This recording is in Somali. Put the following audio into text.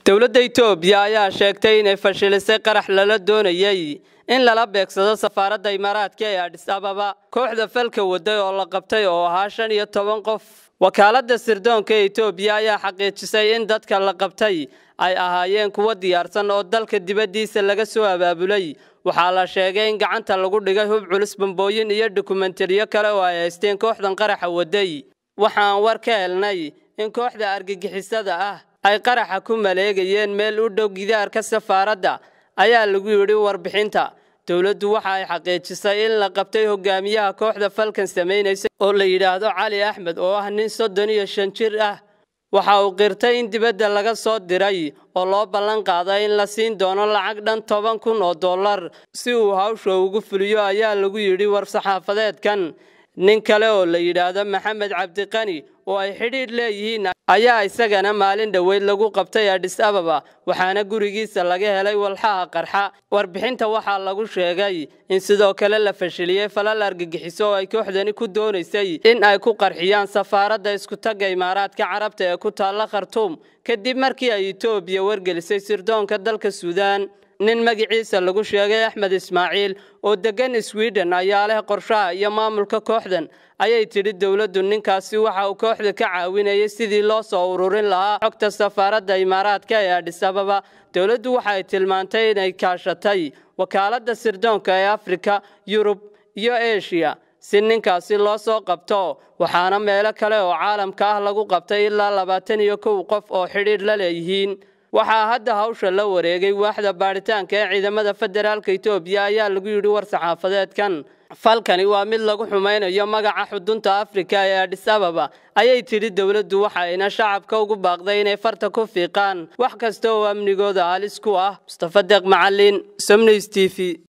dowladda itoobiya ayaa sheegtay inay fashilisay qarax lala doonayey in lala beegsado safaaradda imaaraadka ee adhis ababa kooxda falka waday oo la qabtay oo ahaa shan iyo toban qof wakaaladda sirdoonka ee itoobiya ayaa xaqiijisay in dadka la qabtay ay ahaayeen kuwo diyaarsan oo dalka dibaddiisa laga soo abaabulay waxaa la sheegay in gacanta lagu dhigay hub culus bambooyin iyo dokumentariyo kale oo ay haysteen kooxdan qaraxa waday waxaan war ka helnay in kooxda argagixisada ah ay qaraxa ku maleegayeen meel u dhow gidaarka safaaradda ayaa lagu yidhi warbixinta dowladdu waxa ay xaqiijisay in la qabtay hogaamiyaha kooxda falkan samaynaysa oo la yidhaahdo cali axmed oo ah nin soddon iyo shan jir ah waxa uu qirtay in dibadda laga soo diray oo loo ballan qaaday in la siin doono lacag dhan toban kun oo dollar si uu hawsha ugu fuliyo ayaa lagu yidhi war-saxaafadeedkan nin kale oo la yidhaahdo maxamed cabdiqani oo ay xidhiidh leeyihiin ayaa isagana maalin dhoweyd lagu qabtay adhis ababa waxaana gurigiisa laga helay walxaha qarxa warbixinta waxaa lagu sheegay in sidoo kale la fashiliyey falal argagixiso oo ay kooxdani ku doonaysay in ay ku qarxiyaan safaaradda iskutagga imaaraadka carabta ee ku taalla khartuum kadib markii ay itoobiya wargelisay sirdoonka dalka suudaan nin magaciisa lagu sheegay axmed ismaaciil oo deggan swiden ayaa leh qorshaha iyo maamulka kooxdan ayay tidhi dowladdu ninkaasi waxa uu kooxda ka caawinayay sidii loo soo ururin lahaa xogta safaaradda imaaraadka ee adhis ababa dowladdu waxay tilmaantay inay kaashatay wakaaladda sirdoonka ee afrika yurub iyo eshiya si ninkaasi loo soo qabto waxaana meelo kale oo caalamka ah lagu qabtay ilaa labaatan iyo kow qof oo xidhiidh la leeyihiin waxaa hadda hawsha la wareegay waaxda baadhitaanka ee ciidamada federaalka itoobiya ayaa lagu yidhi war-saxaafadeedkan falkani waa mid lagu xumaynayo magaca xudunta afrika ee adhis ababa ayay tidhi dowladdu waxayna shacabka ugu baaqday inay farta ku fiiqaan wax kasta oo amnigooda halis ku ah mustafa deeq macalin somnews t v